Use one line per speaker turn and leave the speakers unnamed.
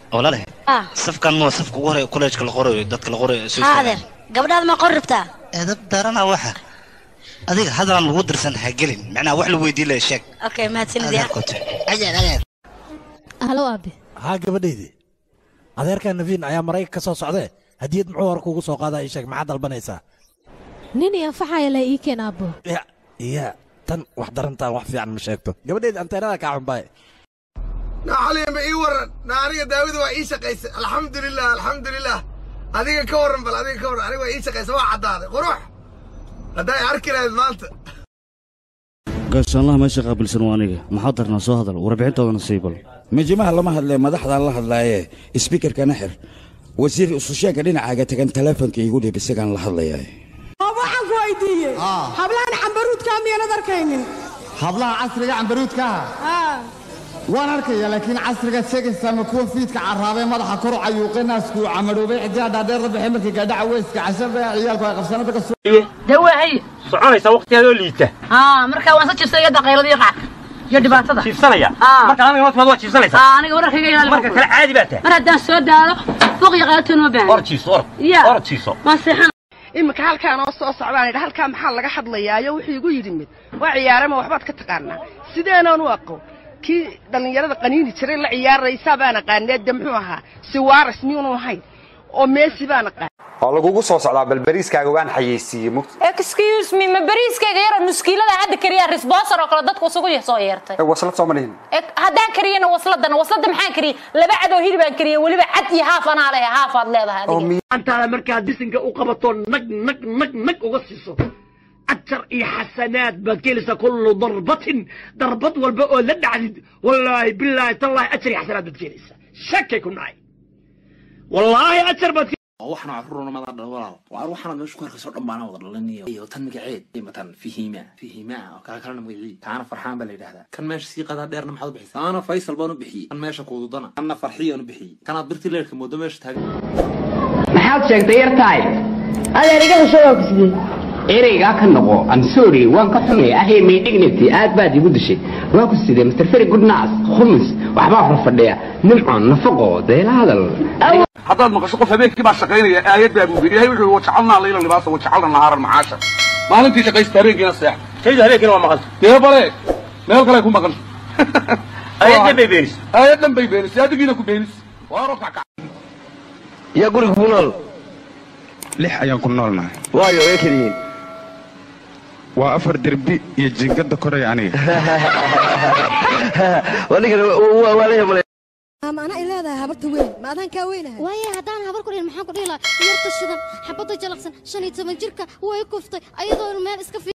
walaale
ah
safkan ma safka ugu hore kolleejka la qorayo dadka la qorayo soo
haa
istaagaan.
adeer gabadhaada ma qori rabtaa
edab darana waxa adiga hadalan lagu dirsan ha gelin macnaha wax la weydiin laha sheeg
okay mahadsanid ya
adeerkote adeer adeer
halo aabe
haa gabadhaydii adeerkaa nafiin ayaa maraykan ka soo socdee hadiyad muxuu hore kuugu soo qaadaa ii sheeg maxaad dalbanaysaa
nin i anfaxaya le ii keen aabbo
ya iya tan wax darantaa wax fiican ma sheegto gabadhayda anteenada kaa xunbaaye
naxaliyama ii waran na aniga daawida waa ii shaqaysay alxamdulilah alxamdulilah adiga ka warran bal adiga ka warran aniga waa ii shaqaysay waa caddaaday qurux hadday arki lahayd maanta
gaashaanlaha meesha qaabilsan waa aniga maxaa darnaa soo hadal warbixintoodana sii bal
majimaha lama hadlee madaxdaan la hadlaaye sbiikarkana xir wasiir isusheegga dhinacaaga tagan teleefonka iigu dhiib isagaan la hadlayaa
waxaan ku weydiiyey hablahan cambaruudkaa miyaanad arkaynin
hablaha casriga cambaruudkaha waan arkaya laakiin casriga sheegaysa ma kuwa fiidka carraabee madaxa kor u cayuuqay naasku camaroobay xidiha dhaadheer la baxay markii gaadhaca weyska cashada ciyaalku ay qabsanada ka
dee waa hay soconaysa waqtigeedoo liita
haa marka waan sa jibsay iyada qayladii qaarka iyo dhibaatada
jiibsanaya
Aa.
marka aniga naftimaad waa jiibsanaysaa
haa aniga wararkayga ilaali
marka kale caadi baa tahay
mar haddaan soo daado suuq iyo qaylatoon ma baahan
or jiiso or
Ya.
or jiiso
waan seexan
iminka halkaan oo soo socdaan idha halkaa maxaa laga hadlayaayo wuxuu igu yidhi mid waa ciyaarama waxbaad ka taqaanaa sideenaan u aqoon kii dhallinyarada qaniini jiray la ciyaaraysaa baan aqaanee de muxuu ahaa siwaaras miyuunu ahayn oo meesi baan aqaan
oo lagugu soo socdaa bal bariiskaaga waan xayeysiiyey mugta
excuse me ma bariiskayga yaro nuskiilada hadda kariyaa risbosar oo kale dadku isugu soo yeertay
Eh, waslad soo malihin
Eh, haddaan kariyana wasladana waslada maxaan kariyey laba cad oo hilibaan kariyey weliba cad iyo haaf anaa leh haafaad leedahay adiga
antaada markaad disinka u qabato nag nag nag nag uga siiso ajar iyo xasanaad baad kelaysaa kullu darbatin darbad walba oo la dhacdid wallaahi bilaahi tallaahi ajar iyo xasanaad baad kelaysaa shakay ku nacay wallaahi ajar baad
waxaan carruurna mada dhan walaal waa waxaan meesha ku arkayso dhammaana wada dhalaniyo iyo tan magaceed imatan fihima fihima oo kala kalena magacii kaana farxaan baa la yidhahdaa kan meesha sii qadaa dheerna maxaad u bixisay kaana faysal baan u bixiyey kan meesha kuududana kanna farxiyaan u bixiyey kanaad birti leerka moodo meesha taagan
maxaad sheegtay yartahay
adeer iga hesho waa ku sidee
ereygaa ka noqo am sorry waan ka xumay ahey may dignity aad baad igu dishay waa ku sidee mr very good nas khumis waxbaa farfadhiya nimcon nafaqo deela hadal
haddaad maqasho qof habeenkii baa shaqaynaya aayad baa buubi ilahay wuxuu wajacalnaa layla libaasa wajacalna nahaaran macaasha maalintii shaqaysta habeenkiina seex
taydu habeenkiina waa maqan
dee bale meel kale ku maqan
Aayaddan bay beenisay.
aayaddan bay beenisay adigiina ku beenisay waa roobka kac
yaa guriga ku nool
lix ayaan ku noolnahay
waayo way keliyiin
waa afar derbi iyo jingada koray aniga
anigan waa la yamalay
ama anaa ileedahay habarta weyn ma adaan kaa weynahay
waaye haddaan habar ku dhihin maxaan ku dhihi lahaa yarta shidan xabadda jalaqsan shan iyo toban jirka way kuftay ayadoona meel iska